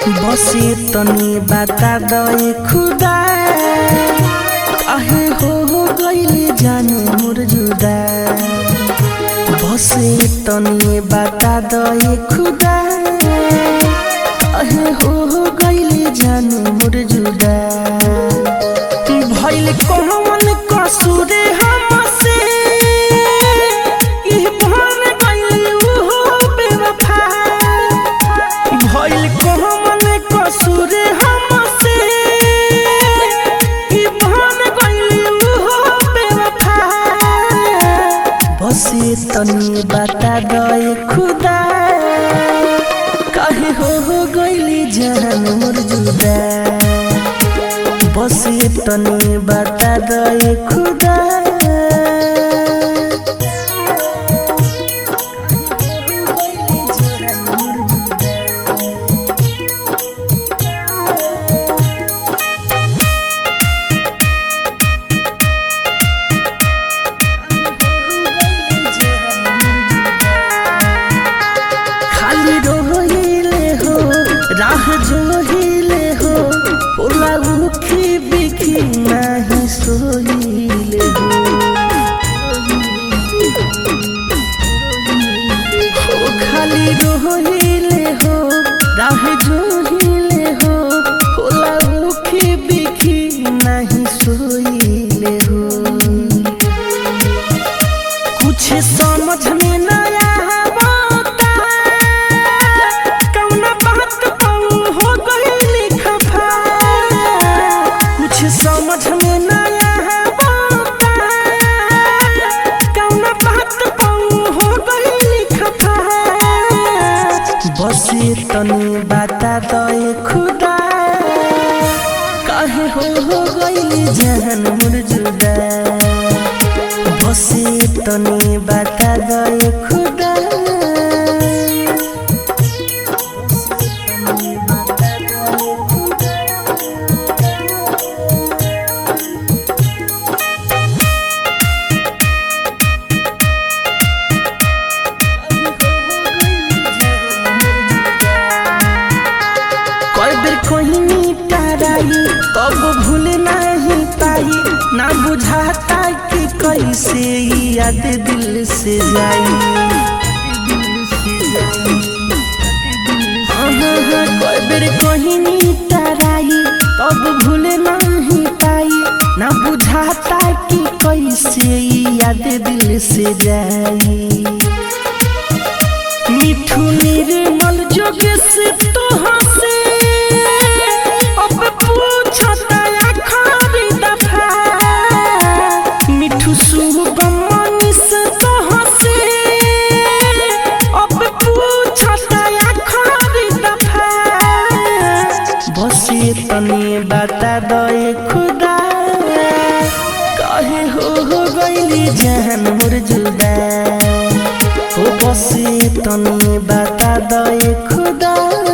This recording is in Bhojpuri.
बसे तनी बता दे खुदा काहे हो हो गइले जाने मोर जुदा बसे तनी बता दे खुदा काहे हो हो गइले जाने मोर जुदा भइल कौन कसूर हमसे ई भन गइल उहो बेवफा भइल कौन कसूर हमसे ई भन गइल उहो बेवफा बसे तनी बता दे खुदा काहे हो हो गइली जान मोर जुदा बसे तनी बता दे खुदा खाली रोहिले हो राह जोहिले हो ओला उखी बिखी नाही सोहिले हो हो खाली रोहिले हो राह जोहिले हो ओला उखी बिखी नाही सोहिले हो कुछ समझ में न आवता कौना बात कहूं हो गइली खफा कुछ समझ में न आवता कौना बात कहूं हो गइली खफा बसे तनी बता दे खुदा काहे हो हो गइली जान मोर जुदा बसे तनी बता दे खुदा कई बेर कोहिनी ताराई तब भूल नहीं पाई ना बुझाता कि कैसे ई याद दिल से जाई हाँ, कई बेर कोहिनी ताराई तब भूल नहीं पाई ना बुझाता कि कैसे ई याद दिल से जाई मिठू निर्मल जोग से तो हंसे अब पूछता आखिरी दफा मिठू शुभम मनीष तो हंसे अब पूछता आखिरी दफा बसे तनी बता दे खुदा काहे हो हो गइली जान मोर जुदा हो बसे तनी बता दे खुदा